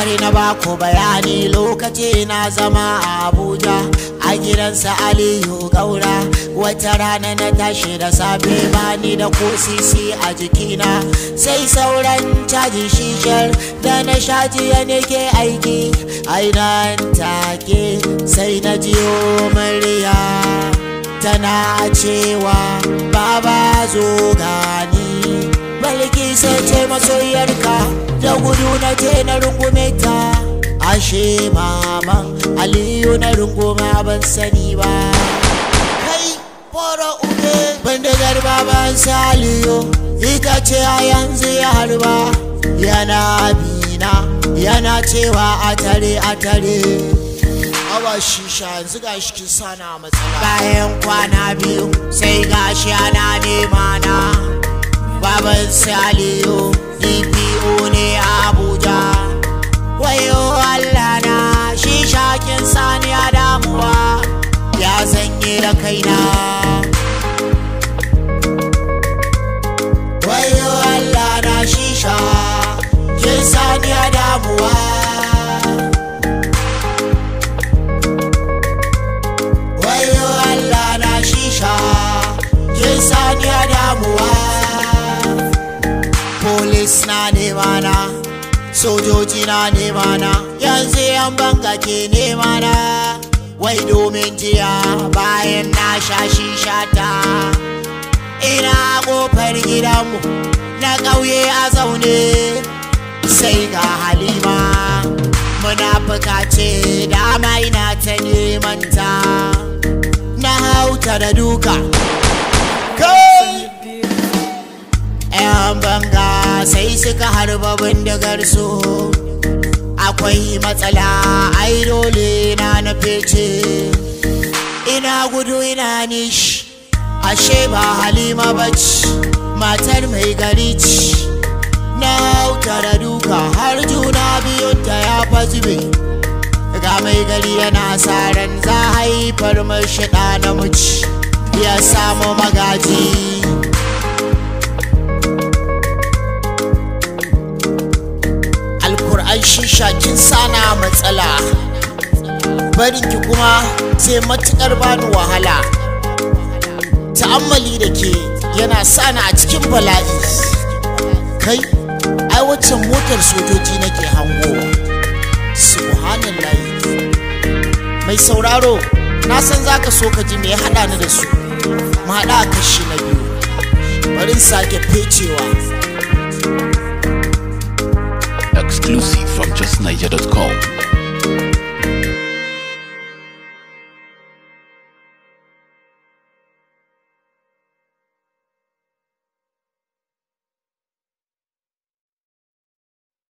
bari na bako bayani lokaci na zama a abuja a gidansa aliyu gaura wata rana na tashi da safe bani da ko sisi a jikina sai sauran caji shishar da na sha jiya nake aiki ainan take sai na jiyo murya tana cewa baba zo gani balki sai ce masoyarka da gudu na je na rungume ta ashe maman aliyu na runguma ban sani ba kai fara uge bindigar baban saliyo ita ce a yanzu ya harba yana bina yana cewa a tare a tare awa shisha yanzu ga shi kin sana matsala bayan kwana biyu sai gashi ana nema na baban saliyo dpo ne a abuja wayo allah na shisha kin sani a damuwa ya zanye da kaina wayo allah na shisha kin sani a damuwa wayo Allah na shisha kin sani a damuwa Polis na nema na sojoji na nema na yanzu yan banga ke nema na wai domin jiya bayan na sha shisha ta ina kofar gidanmu na ƙauye a zaune sai ga halima munafuka ce dama ina ta neman ta na hauta da duka kai yan banga sai suka harba bindigar su akwai matsala ai dole na na fece ina gudu ina nishi ashe ba halima bace matar mai gari ce na hauta da duka har juna biyun ta ya fasbe ga mai gari yana sa ran za haifar mashi ɗa namiji ya samu magaji alkur'an shisha kin sana matsala barinki kuma sai matukar bani wahala ta'ammali da ke yana sana a cikin bala'i kai ai waccan motar sojoji nake hangowa subhanallahi mai sauraro na san zaka so ka ji me ya hada ni da su mu hada a kashi na biyu bari in sake fecewa Exclusive from justniger.com.